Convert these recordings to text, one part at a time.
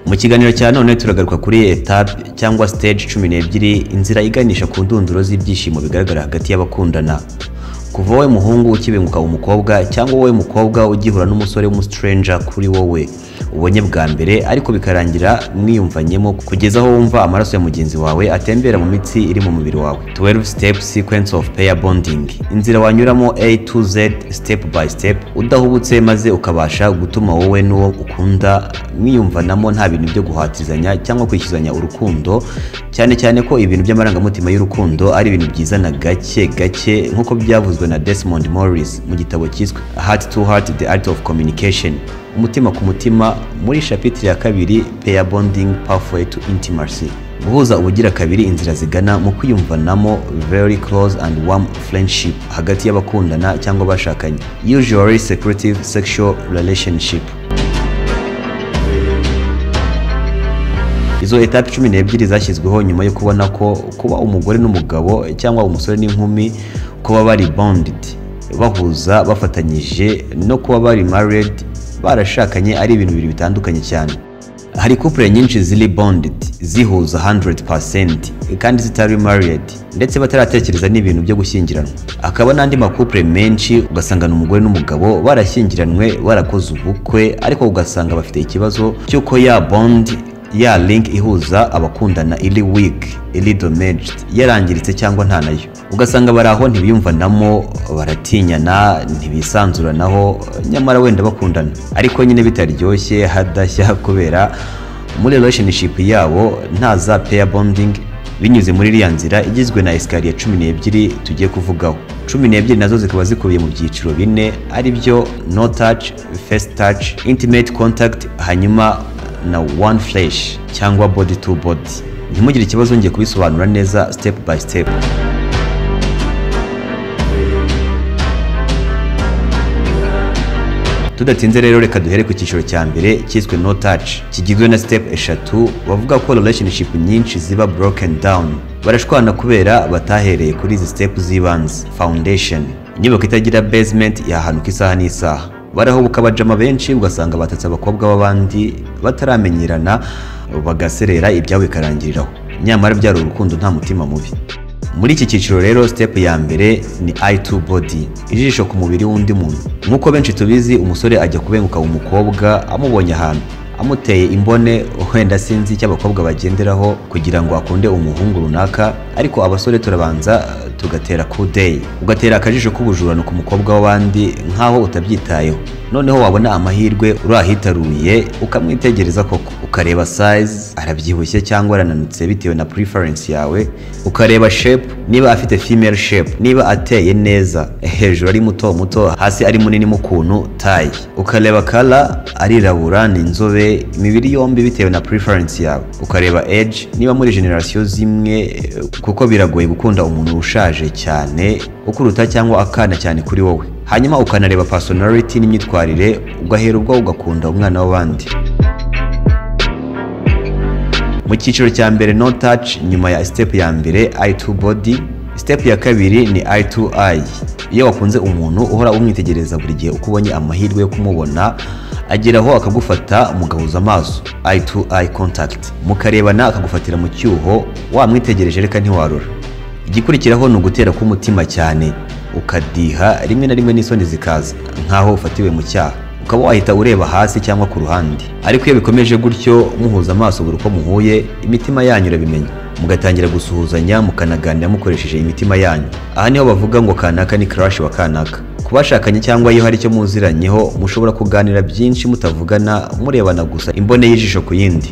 mu kiganiro cya none turagaruka kuri etape cyangwa stage cumi n'ebyiri inzira iganisha ku ndunduro z'ibyishimo bigaragara hagati y'abakundana kuva wowe muhungu ukibenguka umukobwa cyangwa wowe mukobwa ugihura n'umusore w'umusitiranja kuri wowe ubonye bwa mbere ariko bikarangira mwiyumvanyemo kugeza aho wumva amaraso ya mugenzi wawe atembera mu mitsi iri mu mubiri wawe 12 step sequence of pair bonding inzira wanyuramo a to z step by step udahubutse maze ukabasha gutuma wowe n'uwo ukunda mwiyumvanamo nta bintu byo guhatizanya cyangwa kwishyuzanya urukundo cyane cyane ko ibintu by'amarangamutima y'urukundo ari ibintu byizana gake gake nk'uko byavuzwe na Desmond Morris mu gitabo cyiswe Heart to Heart the Art of Communication umutima ku mutima muri shapitire ya kabiri peya bonding pathway to intimacy guhuza ubugira kabiri inzira zigana mu kwiyumvanamo very close and warm friendship hagati y'abakundana cyangwa abashakanye usually secretive sexual relationship izo etape cumi n'ebyiri zashyizweho nyuma yo kubona ko kuba umugore n'umugabo cyangwa umusore n'inkumi kuba bari bonded bahuza bafatanyije no kuba bari married barashakanye ari ibintu bibiri bitandukanye cyane hari couple nyinshi ziri bonded zihuza 100% kandi zitari married ndetse bataratekereza n'ibintu byo gushyingiranwa akaba n'andi makupure menshi ugasanga umugore n'umugabo barashyingiranywe barakoze ubukwe ariko ugasanga bafite ikibazo cy'uko ya bond ya link ihuza abakundana iri weak iri damaged yarangiritse cyangwa nta nayo ugasanga bari aho ntibiyumvanamo baratinyana ntibisanzuranaho nyamara wenda bakundana ariko nyine bitaryoshye hadashya kubera muri relationship yabo nta za pair bonding binyuze muri iriya nzira igizwe na esikariye cumi n'ebyiri tugiye kuvugaho cumi n'ebyiri nazo zikaba zikubiye mu byiciro bine ari byo no touch face touch intimate contact hanyuma na one flesh cyangwa body to body ntimugire ikibazo ngiye kubisobanura neza step by step tudatinze rero reka duhere ku cyiciro cya mbere cyiswe no touch kigizwe na step eshatu bavuga ko relationship nyinshi ziba broken down barashwana kubera batahereye kuri izi step z'ibanze foundation inyubako itagira basement yahanuka isaha n'isaha barahubuka abajama benshi ugasanga batatse abakobwa b'abandi bataramenyerana bagaserera ibyabo bikarangiriraho nyamara byari urukundo nta mutima mubi muri iki cyiciro rero step ya mbere ni eye to body ijisho ku mubiri w'undi muntu nk'uko benshi tubizi umusore ajya kubenguka umukobwa amubonye ahantu amuteye imbone wenda sinzi icyo abakobwa bagenderaho kugira ngo akunde umuhungu runaka ariko abasore turabanza tugatera kudeyi ugatera akajisho k'ubujurano ku mukobwa w'abandi nk'aho utabyitayeho noneho wabona amahirwe urahitaruye ukamwitegereza koko ukareba size arabyibushye cyangwa arananutse bitewe na preference yawe ukareba shape niba afite female shape niba ateye neza hejuru ari muto muto hasi ari munini mu kuntu taye ukareba kala arirabura ni inzobe imibiri yombi bitewe na preference yawe ukareba age niba muri generasiyo zimwe kuko biragoye gukunda umuntu ushaje cyane ukuruta cyangwa akana cyane kuri wowe hanyuma ukanareba personality n'imyitwarire ugahera ubwo ugakunda umwana w'abandi mu cyiciro cya mbere no touch nyuma ya step ya mbere eye to body step ya kabiri ni eye to eye iyo wakunze umuntu uhora umwitegereza buri gihe uko ubonye amahirwe yo kumubona ageraho akagufata mugahuza amaso eye to eye contact mukarebana akagufatira mu cyuho wamwitegereje reka ntiwarura igikurikiraho ni ugutera k'umutima cyane ukadiha rimwe na rimwe n'isoni zikaza nk'aho ufatiwe mu cyaha ukaba wahita ureba hasi cyangwa ku ruhande ariko iyo bikomeje gutyo muhuza amaso buri uko muhuye imitima yanyu urabimenya mugatangira gusuhuzanya mukanaganira mukoresheje imitima yanyu aha niho bavuga ngo kanaka ni crash wa kanaka ku bashakanye cyangwa iyo hari icyo muziranyeho mushobora kuganira byinshi mutavugana murebana gusa imbone y'ijisho ku yindi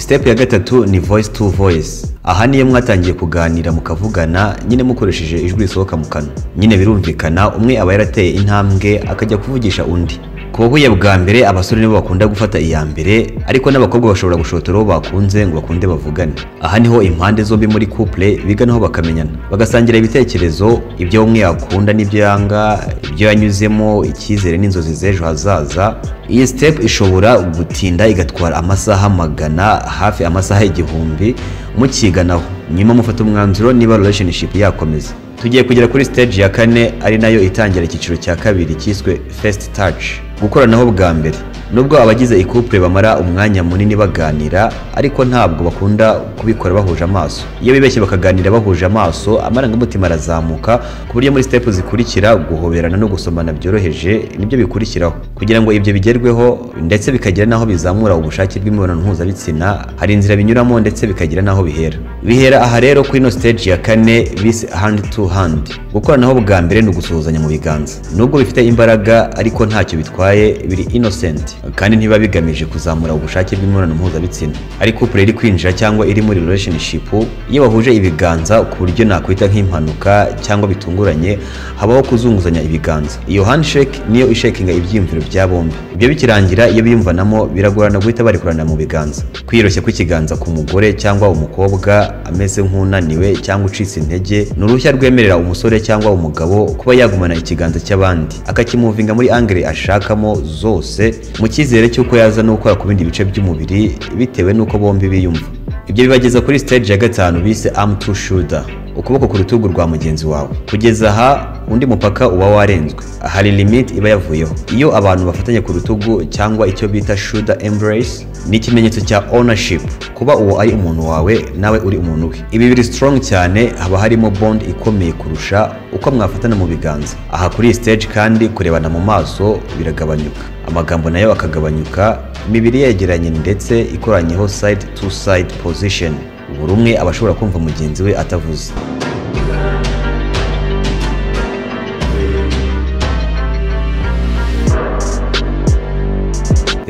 step ya gatatu ni voice to voice aha niyo mwatangiye kuganira mukavugana nyine mukoresheje ijwi risohoka mu kanwa nyine birumvikana umwe aba yarateye intambwe akajya kuvugisha undi ku bahuye bwa mbere abasore nibo bakunda gufata iya mbere ariko n'abakobwa bashobora gushotora uwo bakunze ngo bakunde bavugane aha niho impande zombi muri couple biganaho bakamenyana bagasangira ibitekerezo ibyo umwe yakunda n'ibyo yanga ibyo yanyuzemo icyizere n'inzozi z'ejo hazaza iyi step ishobora gutinda igatwara amasaha magana hafi amasaha igihumbi mukiganaho nyuma mufata umwanzuro niba relationship yakomeza tugiye kugera kuri stage ya kane ari nayo itangira icyiciro cya kabiri cyiswe first touch gukoranaho bwa mbere nubwo abagize ikupure bamara umwanya munini baganira ariko ntabwo bakunda kubikora bahuje amaso iyo bibeshye bakaganira bahuje amaso amarangamutima arazamuka ku buryo muri sitepu zikurikira guhoberana no gusomana byoroheje nibyo bikurikiraho kugira ngo ibyo bigerweho ndetse bikagera n'aho bizamura ubushake bw'imibonano mpuzabitsina hari inzira binyuramo ndetse bikagera n'aho bihera bihera aha rero kuri ino stage ya kane bise hand to hand gukoranaho bwa mbere ni ugusuhuzanya mu biganza nubwo bifite imbaraga ariko ntacyo bitwaye biri innocent kandi ntibiba bigamije kuzamura ubushake bw'imibonano mpuzabitsina ari couple iri kwinjira cyangwa iri muri relationship iyo bahuje ibiganza ku buryo nakwita nk'impanuka cyangwa bitunguranye habaho kuzunguzanya ibiganza iyo handshake niyo ishakinga ibyiyumviro bya bombi ibyo bikirangira iyo biyumvanamo biragorana guhita barekurana mu biganza kwiyoroshya kw'ikiganza ku mugore cyangwa umukobwa ameze nk'unaniwe cyangwa ucitse intege ni uruhushya rwemerera umusore cyangwa umugabo kuba yagumana ikiganza cy'abandi akakimuvinga muri angere ashakamo zose mu cyizere cy'uko yaza no gukora ku bindi bice by'umubiri bitewe n'uko bombi biyumva ibyo bibageza kuri stage ya gatanu bise arm to shoulder ukuboko ku rutugu rwa mugenzi wawe kugeza aha undi mupaka uba warenzwe hari limit iba yavuyeho iyo abantu bafatanya ku rutugu cyangwa icyo bita shoulder embrace ni ikimenyetso cya ownership kuba uwo ari umuntu wawe nawe uri umuntu we ibi biri strong cyane haba harimo bond ikomeye kurusha uko mwafatana mu biganza aha kuri iyi stage kandi kurebana mu maso biragabanyuka amagambo nayo akagabanyuka imibiri yegeranye ndetse ikoranyeho side to side position buri umwe aba ashobora kumva mugenzi we atavuze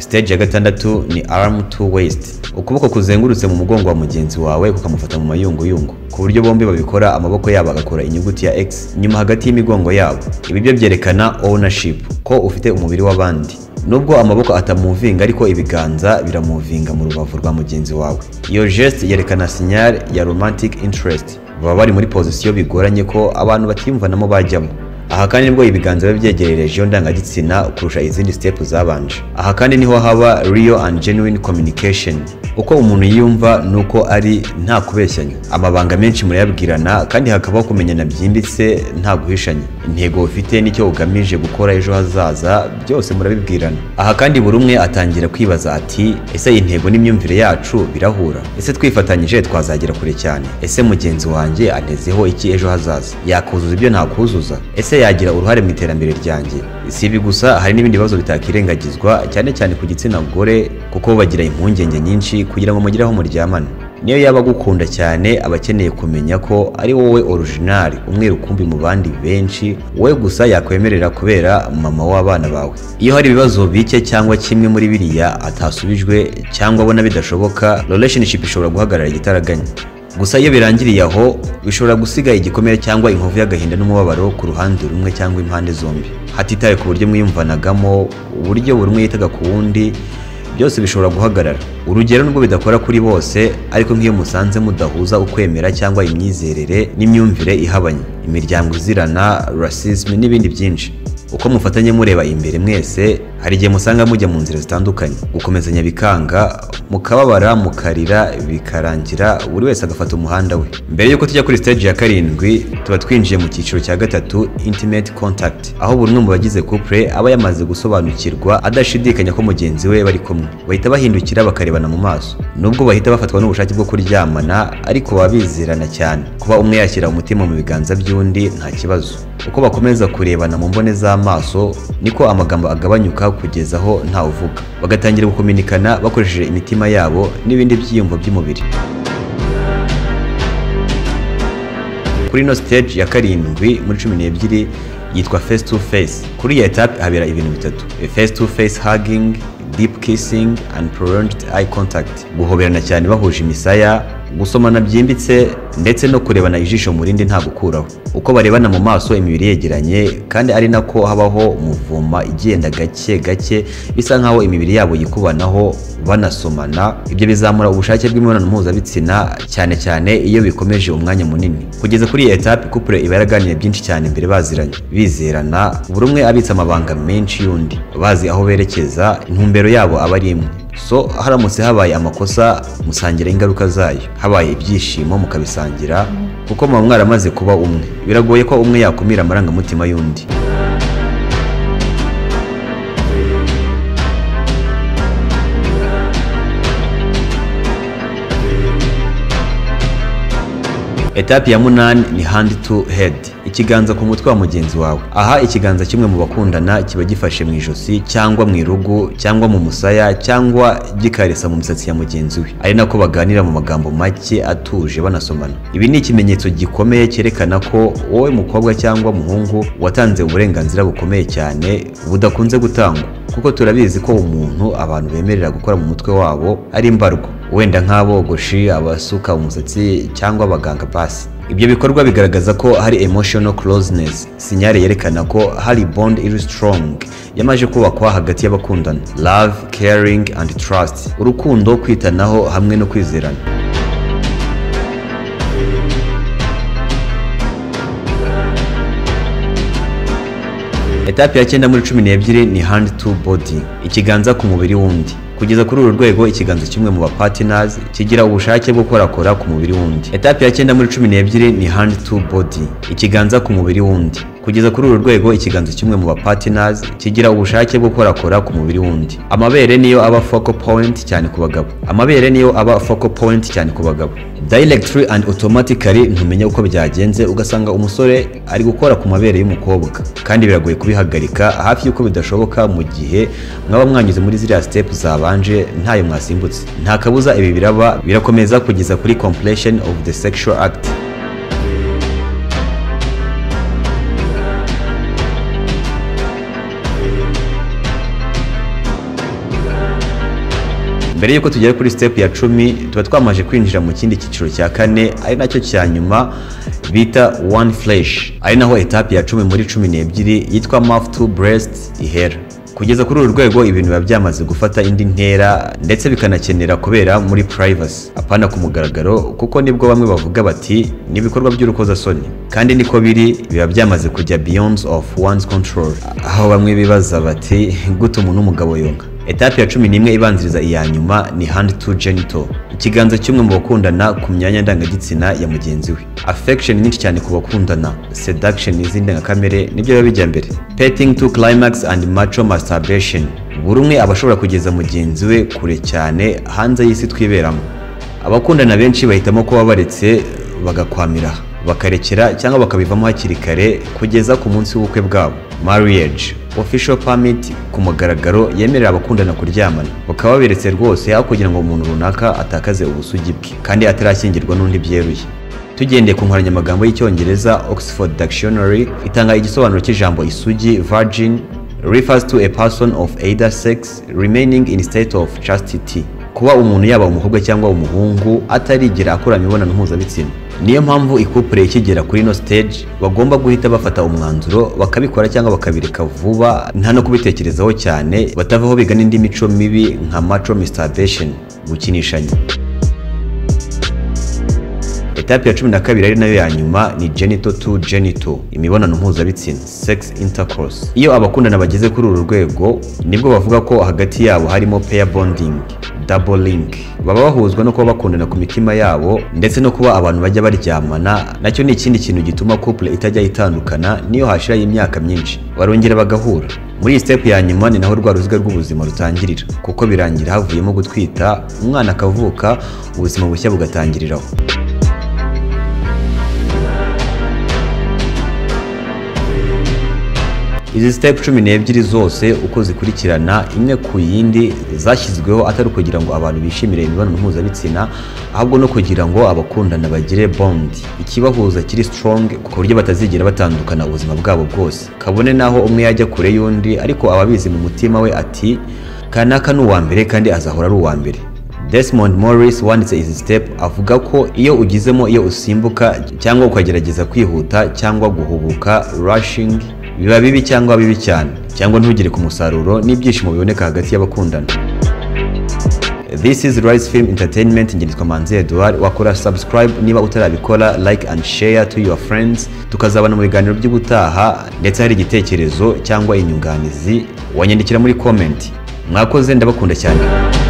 stage ya gatandatu ni arm to waist ukuboko kuzengurutse mu mugongo wa mugenzi wawe kukamufata mu mayunguyungu ku buryo bombi babikora amaboko yabo agakora inyuguti ya x nyuma hagati y'imigongo yabo ibi byo byerekana ownership ko ufite umubiri w'abandi nubwo amaboko atamuvinga ariko ibiganza biramuvinga mu rubavu rwa mugenzi wawe iyo geste yerekana sinyari ya romantic interest baba bari muri pozisiyo bigoranye ko abantu batiyumvanamo bajyamo aha kandi nibwo ibiganza biba byegereye regiyo ndangagitsina kurusha izindi sitepu zabanje aha kandi niho haba real and genuine communication uko umuntu yiyumva ni uko ari nta kubeshyanya amabanga menshi murayabwirana kandi hakabaho kumenyana byimbitse nta guhishanya intego ufite n'icyo ugamije gukora ejo hazaza byose murabibwirana aha kandi buri umwe atangira kwibaza ati ese iyi ntego n'imyumvire yacu birahura ese twifatanyije twazagera kure cyane ese mugenzi wanjye anezeho iki ejo hazaza yakuzuza ibyo ntakuzuza ese yagira uruhare mu iterambere ryanjye si ibi gusa hari n'ibindi bibazo bitakirengagizwa cyane cyane ku gitsina gore kuko bagira impungenge nyinshi kugira ngo mugire aho muryamana niyo yaba agukunda cyane aba akeneye kumenya ko ari wowe orijinali umwe rukumbi mu bandi benshi wowe gusa yakwemerera kubera mama w'abana bawe iyo hari ibibazo bike cyangwa kimwe muri biriya atasubijwe cyangwa abona bidashoboka relationship ishobora guhagarara igitaraganya gusa iyo birangiriye aho bishobora gusiga igikomere cyangwa inkovu y'agahinda n'umubabaro ku ruhande rumwe cyangwa impande zombi hatitawe ku buryo mwiyumvanagamo uburyo buri umwe yitaga ku wundi byose bishobora guhagarara urugero nubwo bidakora kuri bose ariko nk'iyo musanze mudahuza ukwemera cyangwa imyizerere n'imyumvire ihabanye imiryango izirana rasisme n'ibindi byinshi uko mufatanye mureba imbere mwese hari igihe musanga mujya mu nzira zitandukanye gukomezanya bikanga mukababara mukarira bikarangira buri wese agafata umuhanda we mbere y'uko tujya kuri stage ya karindwi tuba twinjiye mu cyiciro cya gatatu intimate contact aho buri umwe mu bagize couple aba yamaze gusobanukirwa adashidikanya ko mugenzi we bari kumwe bahita bahindukira bakarebana mu maso nubwo bahita bafatwa n'ubushake bwo kuryamana ariko baba bizirana cyane kuba umwe yashyira umutima mu biganza by'undi nta kibazo uko bakomeza kurebana mu mbone za amaso niko amagambo agabanyuka kugeza aho ntawe uvuga bagatangira gukominikana bakoresheje imitima yabo n'ibindi byiyumvo by'umubiri kuri ino stage ya karindwi muri cumi n'ebyiri yitwa face to face kuri iyi etape habera ibintu bitatu face to face hugging deep kissing and prolonged eye contact guhoberana cyane bahuje imisaya gusomana byimbitse ndetse no kurebana ijisho mu rindi nta gukuraho uko barebana mu maso imibiri yegeranye kandi ari nako habaho muvuma igenda gake gake bisa nkaho imibiri yabo yikubanaho banasomana ibyo bizamura ubushake bw'imibonano mpuzabitsina cyane cyane iyo bikomeje umwanya munini kugeza kuri iyi etape couple iba yaraganiriye byinshi cyane mbere baziranye bizerana buri umwe abitse amabanga menshi y'undi bazi aho berekeza intumbero yabo aba ari imwe so haramutse habaye amakosa musangira ingaruka zayo habaye ibyishimo mukabisangira kuko muba mwaramaze kuba umwe biragoye ko umwe yakumira amarangamutima y'undi etape ya munani ni hand to head ikiganza ku mutwe wa mugenzi wawe aha ikiganza kimwe mu bakundana kiba gifashe mu ijosi cyangwa mu irugu cyangwa mu musaya cyangwa gikaresa mu misatsi ya mugenzi we ari nako baganira mu magambo make atuje banasomana ibi ni ikimenyetso gikomeye cyerekana ko wowe mukobwa cyangwa muhungu watanze uburenganzira bukomeye cyane budakunze gutangwa kuko turabizi ko umuntu abantu bemerera gukora mu mutwe wabo ari imbarwa wenda nk'abogoshi abasuka umusatsi cyangwa abaganga pasi ibyo bikorwa bigaragaza ko hari emotional closeness sinyare yerekana ko hari bond iri strong yamaze kubakwa hagati y'abakundana love caring and trust urukundo kwitanaho hamwe no kwizerana etape ya cyenda muri cumi n'ebyiri ni hand to body ikiganza ku mubiri w'undi kugeza kuri uru rwego ikiganza kimwe mu bapatiners kigira ubushake bwo korakora ku mubiri w'undi etape ya cyenda muri cumi n'ebyiri ni hand to body ikiganza ku mubiri w'undi kugeza kuri uru rwego ikiganza kimwe mu bapatiners kigira ubushake bwo korakora ku mubiri w'undi amabere niyo aba focal point cyane ku bagabo amabere niyo aba focal point cyane ku bagabo directly and automatically ntumenya uko byagenze ugasanga umusore ari gukora ku mabere y'umukobwa kandi biragoye kubihagarika hafi y'uko bidashoboka mu gihe mwaba mwanyuze muri ziriya step zaba babanje ntayo mwasimbutse nta kabuza ibi biraba birakomeza kugeza kuri completion of the sexual act mbere y'uko tugera kuri step ya cumi tuba twamaze kwinjira mu kindi cyiciro cya kane ari nacyo cya nyuma bita one flesh ari naho etape ya cumi muri cumi n'ebyiri yitwa mouth to breast ihera kugeza kuri uru rwego ibintu biba byamaze gufata indi ntera ndetse bikanakenera kubera muri privacy apana ku mugaragaro kuko nibwo bamwe bavuga bati ni ibikorwa by'urukozasoni kandi niko biri biba byamaze kujya beyond of one's control aho bamwe bibaza bati gute umuntu w'umugabo yonka etape ya cumi n'imwe ibanziriza iya nyuma ni hand to genital ikiganza kimwe mu bakundana ku myanya ndangagitsina ya mugenzi we affection nyinshi cyane ku bakundana seduction z'indangakamere nibyo biba bijya mbere petting to climax and macho masturbation buri umwe aba ashobora kugeza mugenzi we kure cyane hanze y'isi twiberamo abakundana benshi bahitamo kuba baretse bagakwamira bakarekera cyangwa bakabivamo hakiri kare kugeza ku munsi w'ubukwe bwabo marriage official permit ku mugaragaro yemerera abakundana kuryamana bakaba baberetse rwose aho kugira ngo umuntu runaka atakaze ubusugi bwe kandi atarashyingirwa n'undi byeruye tugendeye ku nkoranyamagambo y'icyongereza oxford dictionary itanga igisobanuro cy'ijambo isugi virgin refers to a person of either sex remaining in state of chastity kuba umuntu yaba umukobwa cyangwa umuhungu atarigera akora imibonano mpuzabitsina niyo mpamvu ikupure ikigera kuri ino stage bagomba guhita bafata umwanzuro bakabikora cyangwa bakabireka vuba nta no kubitekerezaho cyane batavaho biga n'indi mico mibi nka macho masturbation gukinishanya etape ya cumi na kabiri ari nayo ya nyuma ni genito to genito imibonano mpuzabitsina sex intercourse iyo abakundana bageze kuri uru rwego nibwo bavuga ko hagati yabo harimo pair bonding double link baba bahuzwa no kuba bakundana ku mitima yabo ndetse no kuba abantu bajya baryamana nacyo ni ikindi kintu gituma couple itajya itandukana niyo hashiraho imyaka myinshi barongera bagahura muri iyi step ya nyuma ni naho rwa ruziga rw'ubuzima rutangirira kuko birangira havuyemo gutwita umwana akavuka ubuzima bushya bugatangiriraho izi sitepu cumi n'ebyiri zose uko zikurikirana imwe ku yindi zashyizweho atari ukugira ngo abantu bishimire imibonano mpuzabitsina ahubwo no kugira ngo abakundana bagire bondi ikibahuza kiri strong ku buryo batazigera batandukana ubuzima bwabo bwose kabone naho umwe yajya kure y'undi ariko aba abizi mu mutima we ati kanaka ni uwa mbere kandi azahora ari uwa mbere Desmond Morris wanditse izi step avuga ko iyo ugizemo iyo usimbuka cyangwa ukagerageza kwihuta cyangwa guhubuka rushing biba bibi cyangwa bibi cyane cyangwa ntugire ku musaruro n'ibyishimo biboneka hagati y'abakundana This is Rise Film Entertainment ngenditwa Manzi Edouard wakora subscribe niba utarabikora like and share to your friends tukazabana mu biganiro by'ubutaha ndetse hari igitekerezo cyangwa inyunganizi wanyandikira muri comment mwakoze ndabakunda cyane